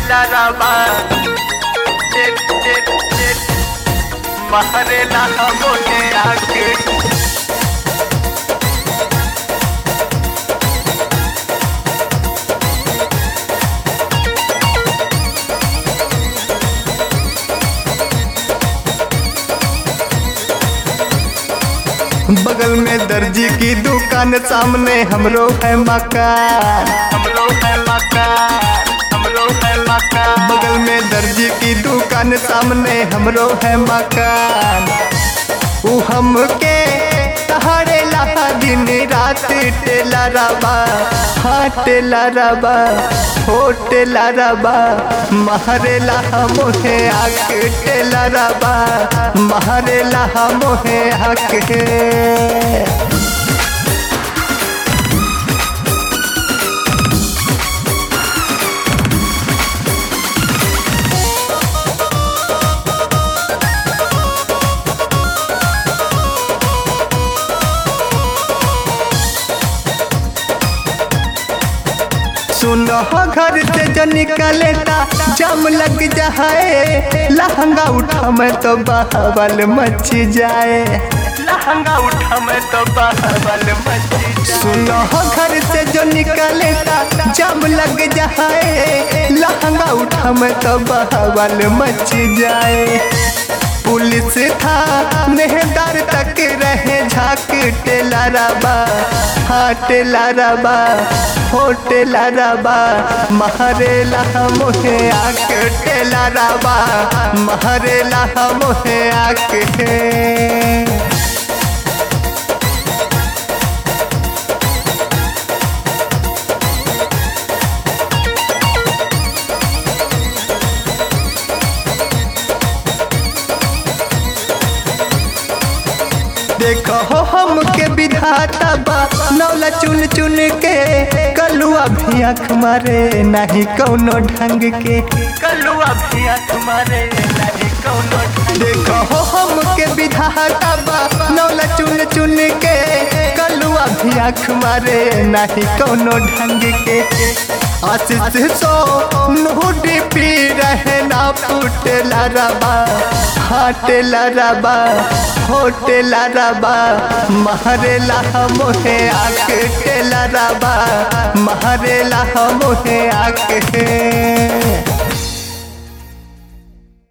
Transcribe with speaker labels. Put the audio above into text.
Speaker 1: टेलरबा टेट टेट टेट महरेला मोहे आके
Speaker 2: बगल में दर्जी की दुकान सामने हमरो है मकान
Speaker 1: हमरो है मकान हमरो है मकान
Speaker 2: बगल में दर्जी की दुकान सामने हमरो है मकान ऊ हमके तहारे लहा दिन रात टेला रबा हाँ टेला रबा हो टेला रबा महरे लहा मोहे आक टेला रबा महरे लहा मोहे आक सुनो घर से जो निकलेता जम लग जाए लहंगा उठा मैं तो बहबल मच जाए
Speaker 1: लहंगा उठा मैं तो बाबल मची
Speaker 2: सुनो घर से जो निकलेता जम लग जाए लहंगा उठा मैं तो बहबल मच जाए पुलिस था नेहदार तक रहे झाक टेला रबा हाँ टेला रबा हो टेला रबा महरेला मोहे आक टेला रबा महरेला मोहे आक देखो हो हम के विधाता बा नौला चुन चुन के कलुआ भी आँख मारे नहीं कौनो ढंग के
Speaker 1: कलुआ भैया तुम्हारे नहीं कौनो
Speaker 2: देखो हो हम के विधाता बा नौला चुन चुन के कलुआ भी आँख मारे नहीं कौनो ढंग के आशीष सो नूडी पी रहे ना फूटेला रबा हाटेला रबा होटेला रबा महरेला मोहे आक टेला रबा महरेला मोहे आक